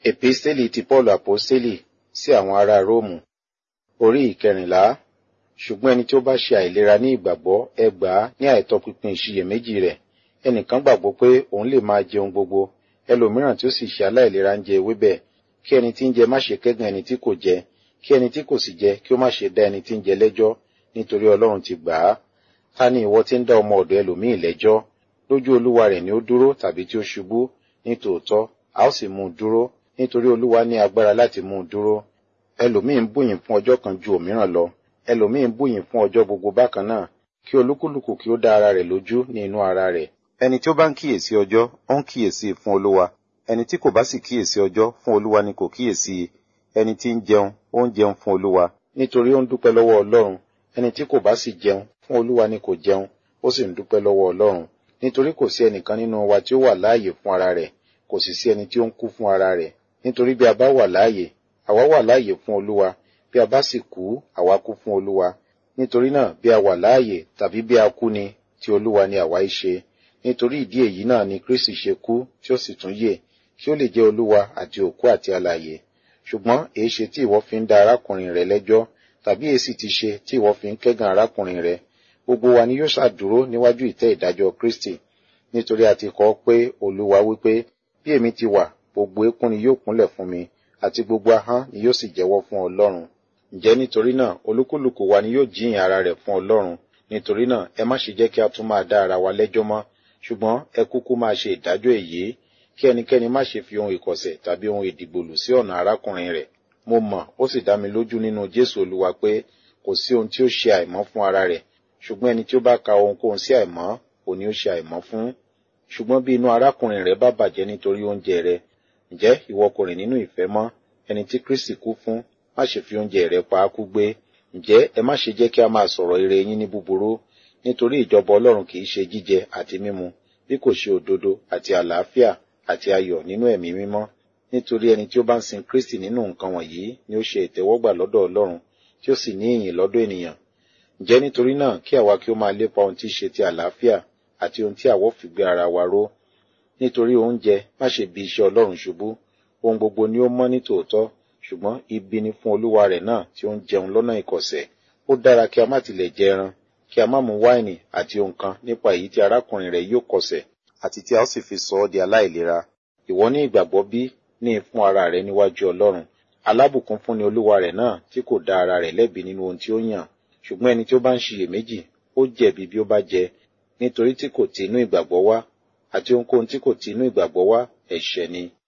Episteli ti Paul Aposteli sí àwọn ará Róòmù orí ìkẹrìnlá ṣùgbọ́n ẹni tí ó bá ṣe àìlera ní ìgbàgbọ́ ẹ gbà á ní àìtọpinpin ìṣiyèméjì rẹ̀ ẹnìkan gbàgbọ́ pé òun lè máa jẹun gbogbo ẹlòmíràn tí ó sì ṣe aláìlera ń jẹ ewébẹ̀ kí ẹni tí ń jẹ má ṣe kẹ́gàn ẹni tí kò jẹ kí ẹni tí kò sì jẹ kí ó má ṣe dá ẹni tí ń jẹ lẹ́jọ́ nítorí Ọlọ́run ti gbà á ta ni ìwọ tí ń dá ọmọ ọ̀dọ̀ ẹlòmíì lẹ́jọ́ lójú olúwa rẹ̀ ni ó dúró tàbí tí ó ṣubú ní tòótọ́ a ó sì mú un dúró nítorí olúwa ní agbára láti mú un dúró ẹlòmíì ń bùyìn fún ọjọ́ kan ju òmíràn lọ ẹlòmíì ń bùyìn fún ọjọ́ gbogbo bákan náà kí olúkúlùkù kí ó dá ara rẹ̀ lójú ní inú ara rẹ̀ ẹni tí ó bá ń kíyèsí ọjọ́ ó ń kíyèsí fún olúwa ẹni tí kò bá sì kíyèsí ọjọ́ fún olúwa ni kò kíyèsí ẹni tí ń jẹun ó ń jẹun fún olúwa nítorí ó ń dúpẹ́ lọ́wọ́ ọlọ́run ẹni tí kò bá sì jẹun fún olúwa ni kò jẹun ó sì ń dúpẹ́ lọ́wọ́ ọlọ́run nítorí kò sí ẹnìkan nínú wa tí ó wà láàyè fún ara rẹ̀ kò sì sí ẹni tí ó ń kú fún ara rẹ̀ nítorí bí a bá wà láàyè àwa wà láàyè fún olúwa bí a bá sì kú àwa kú fún olúwa nítorí náà bí a wà láàyè tàbí bí a kú ni ti olúwa ni àwa í ṣe nítorí ìdí èyí náà ni kristi ṣe kú tí ó sì tún yè kí ó lè jẹ́ olúwa àti òkú àti alààyè ṣùgbọ́n èé ṣe tí ìwọ fi ń dá arákùnrin rẹ lẹ́jọ́ tàbí èsì ti ṣe tí ìwọ fi ń kẹ́gàn arákùnrin rẹ gbogbo wa ni yóò ṣàdúró níwájú ìtẹ́ ìdájọ́ kristi nítorí a ti kọ pé olúwa wípé bí èmi ti wà gbogbo eékún ni yóò kúnlẹ̀ fún mi àti gbogbo ahọ́n ni yóò sì jẹ́wọ́ fún ọlọ́run ǹjẹ́ nítorí náà olúkúlùkù wa ni yóò jíyìn ara rẹ̀ fún ọlọ́run nítorí náà ẹ má ṣe jẹ́ kí a tún máa dá ara wa lẹ́jọ́ mọ́ ṣùgbọ́n ẹ kúkú máa ṣe ìdájọ́ èyí kí ẹnikẹ́ni má ṣe fi ohun ìkọ̀sẹ̀ tàbí ohun ìdìgbòlù sí ọ̀nà arákùnrin rẹ̀ mo mọ̀ ó sì dá mi lójú nínú jésù olúwa pé kò sí ohun tí ó ṣe àìmọ́ fún ara rẹ̀ ṣùgbọ́n ẹni tí ó bá ka ohunkóhun sí àìmọ́ òní ó ṣe àìmọ́ fún ṣùgbọ́n bí inú arákùnrin rẹ̀ bá bàjẹ́ nítorí oúnjẹ rẹ̀ ǹjẹ́ ìwọ kò rìn nínú ìfẹ́ mọ́ ẹni tí kristi kú fún má ṣe fi oúnjẹ rẹ̀ pa á kú gbé ǹjẹ́ ẹ má ṣe jẹ́ kí a máa sọ̀rọ̀ ire yín ní búburú nítorí ìjọba ọlọ́run kì í ṣe jíjẹ àti mímu bí kò ṣe òdodo àti àlàáfíà àti ayọ̀ nínú ẹ̀mí mímọ́ nítorí ẹni tí ó bá ń sin kristi nínú nǹkan wọ̀nyí ni ó ṣe ìtẹ́wọ́gbà lọ́dọ̀ ọlọ́run tí ó sì ní ìyìn lọ́dọ̀ ènìyàn ǹjẹ́ nítorí náà kí àwa kí ó máa lépa ohun tí í ṣe ti àlàáfíà àti ohun tí àwọ̀ fi gbé ara wa ró nítorí oúnjẹ má ṣe bi iṣẹ́ ọlọ́run ṣubú ohun gbogbo ni ó mọ́ ní tòótọ́ ṣùgbọ́n ibi ni fún olúwa rẹ̀ náà tí ó ń jẹun lọ́nà ìkọ̀sẹ̀ ó dára kí a má tilẹ̀ jẹ ẹran kí a má mu wáìnì àti ohun kan nípa èyí tí arákùnrin rẹ̀ yóò kọsẹ̀ àti tí a ó sì fi sọ ọ́ di aláìlera ìwọ ní ìgbàgbọ́ bí ní fún ara rẹ̀ níwájú ọlọ́run alábùkún fún ni olúwa rẹ̀ náà tí kò dá ara rẹ̀ lẹ́bi nínú ohun tí ó yàn ṣùgbọ́n ẹni tí ó bá ń ṣiyèméjì ó jẹ̀bi bí ó bá jẹ nítorí tí kò ti inú ìgbàgbọ́ wá àti ohunkóhun tí kò ti inú ìgbàgbọ́ wá ẹ̀ṣẹ̀ ni